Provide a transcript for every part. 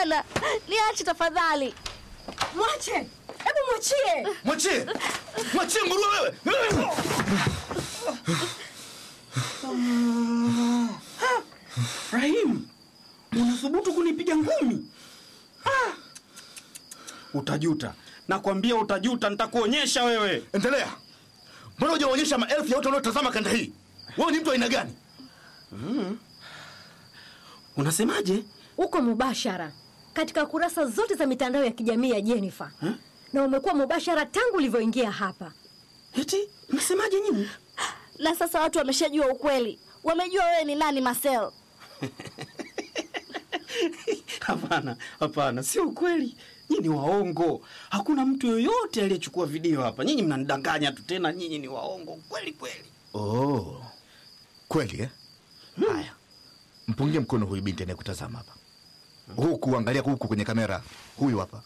Hapana, niache tafadhali. Mwache, hebu mwachie. Mwachie! Mwachie nguruwe wewe! Rahim, unathubutu kunipiga ngumi? Ah! Utajuta, nakwambia utajuta, nitakuonyesha wewe. Endelea. Mbona hujaonyesha maelfu ya watu wanaotazama kanda hii? Wewe ni mtu aina gani? Unasemaje? Uko mubashara katika kurasa zote za mitandao ya kijamii ya Jennifer na umekuwa mubashara tangu ulivyoingia hapa. Eti mnasemaje nyinyi? Na sasa watu wameshajua ukweli, wamejua wewe ni nani Marcel. Hapana, hapana, sio ukweli. Nyinyi ni waongo. Hakuna mtu yoyote aliyechukua video hapa. Nyinyi mnanidanganya tu, tena nyinyi ni waongo kweli kweli. Oh. Kweli eh? Haya. Mpungie mkono huyu binti anayekutazama hapa. Huku angalia huku kwenye kamera. Huyu hapa.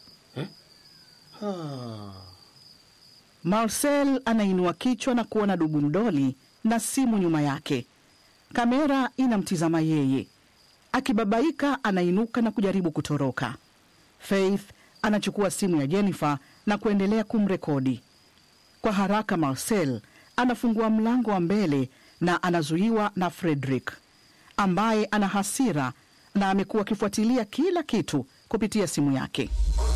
Ah. Marcel anainua kichwa na kuona dubu mdoli na simu nyuma yake. Kamera inamtizama yeye. Akibabaika, anainuka na kujaribu kutoroka. Faith anachukua simu ya Jennifer na kuendelea kumrekodi. Kwa haraka, Marcel anafungua mlango wa mbele na anazuiwa na Frederick ambaye ana hasira na amekuwa akifuatilia kila kitu kupitia simu yake.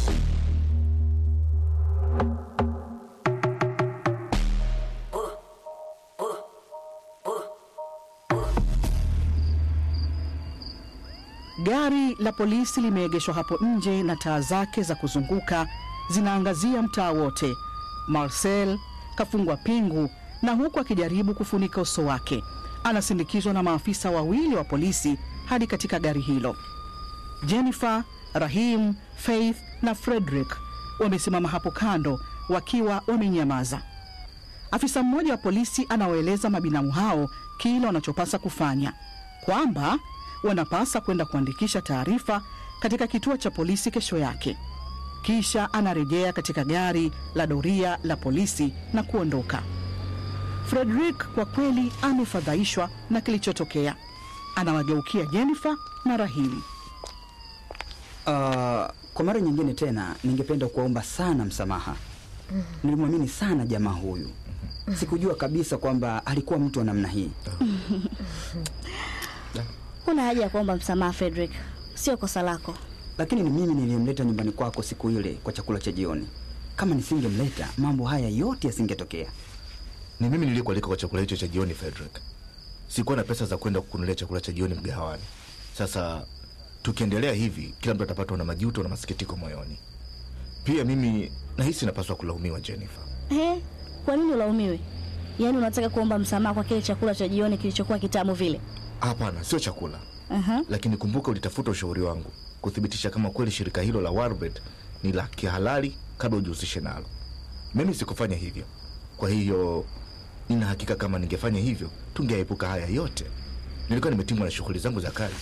Gari la polisi limeegeshwa hapo nje na taa zake za kuzunguka zinaangazia mtaa wote. Marcel kafungwa pingu na huku akijaribu kufunika uso wake, anasindikizwa na maafisa wawili wa polisi hadi katika gari hilo. Jennifer, Rahim, Faith na Frederick wamesimama hapo kando wakiwa wamenyamaza. Afisa mmoja wa polisi anawaeleza mabinamu hao kile wanachopasa kufanya, kwamba wanapasa kwenda kuandikisha taarifa katika kituo cha polisi kesho yake. Kisha anarejea katika gari la doria la polisi na kuondoka. Frederick kwa kweli amefadhaishwa na kilichotokea. Anawageukia Jennifer na Rahim. Uh, kwa mara nyingine tena ningependa kuwaomba sana msamaha. Nilimwamini sana jamaa huyu, sikujua kabisa kwamba alikuwa mtu wa namna hii. Huna haja ya kuomba msamaha Frederick, sio kosa lako. Lakini ni mimi niliyemleta nyumbani kwako siku ile kwa chakula cha jioni. Kama nisingemleta, mambo haya yote yasingetokea. Ni mimi niliyekualika kwa chakula hicho cha jioni, Frederick. Sikuwa na pesa za kwenda kukunulia chakula cha jioni mgahawani. Sasa tukiendelea hivi, kila mtu atapatwa na majuto na masikitiko moyoni. Pia mimi nahisi napaswa kulaumiwa, Jennifer. He, kwa nini ulaumiwe? Yaani unataka kuomba msamaha kwa kile chakula cha jioni kilichokuwa kitamu vile? Hapana, sio chakula. Aha. Lakini kumbuka, ulitafuta ushauri wangu kuthibitisha kama kweli shirika hilo la Warbet ni la kihalali kabla ujihusishe nalo. Mimi sikufanya hivyo, kwa hiyo nina hakika kama ningefanya hivyo tungeepuka haya yote. Nilikuwa nimetimwa na shughuli zangu za kazi.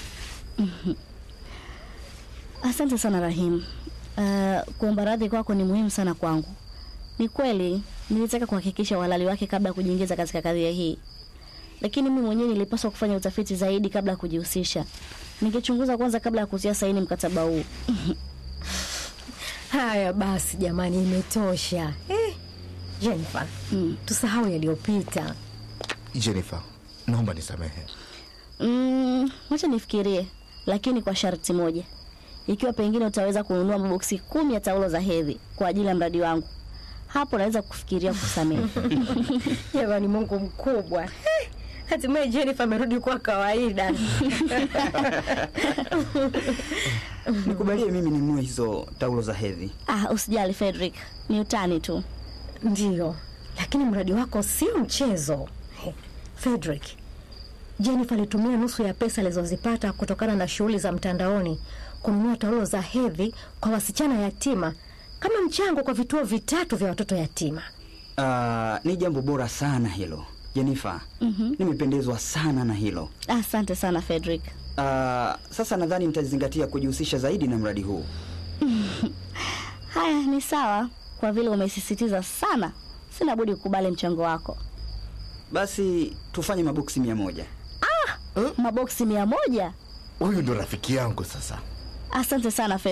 Asante sana Rahim. Uh, kuomba radhi kwako ni muhimu sana kwangu. Ni kweli nilitaka kuhakikisha uhalali wake kabla ya kujiingiza katika kadhia hii, lakini mimi mwenyewe nilipaswa kufanya utafiti zaidi kabla ya kujihusisha. Ningechunguza kwanza kabla ya kutia saini mkataba huu. Haya basi jamani, imetosha eh. Jennifer, tusahau yaliyopita. Jennifer, naomba nisamehe. Mm, wacha nifikirie, lakini kwa sharti moja, ikiwa pengine utaweza kununua maboksi kumi ya taulo za hedhi kwa ajili ya mradi wangu, hapo naweza kufikiria kusamehe. Jamani, Mungu mkubwa Eh, hatimaye Jennifer amerudi kuwa kawaida. Nikubalie mimi ninunue hizo taulo za hedhi. Ah, usijali Frederick, ni utani tu. Ndiyo, lakini mradi wako sio mchezo. He, Frederick, Jennifer alitumia nusu ya pesa alizozipata kutokana na shughuli za mtandaoni kununua taulo za hedhi kwa wasichana yatima kama mchango kwa vituo vitatu vya watoto yatima. Uh, ni jambo bora sana hilo Jennifer. Nimependezwa sana na hilo. Asante sana Frederick. Uh, sasa nadhani nitazingatia kujihusisha zaidi na mradi huu. Haya, ni sawa, kwa vile umesisitiza sana, sina budi kukubali mchango wako. Basi tufanye maboksi mia moja. Maboksi mia moja. Huyu ndo rafiki yangu sasa. Asante sana Frederick.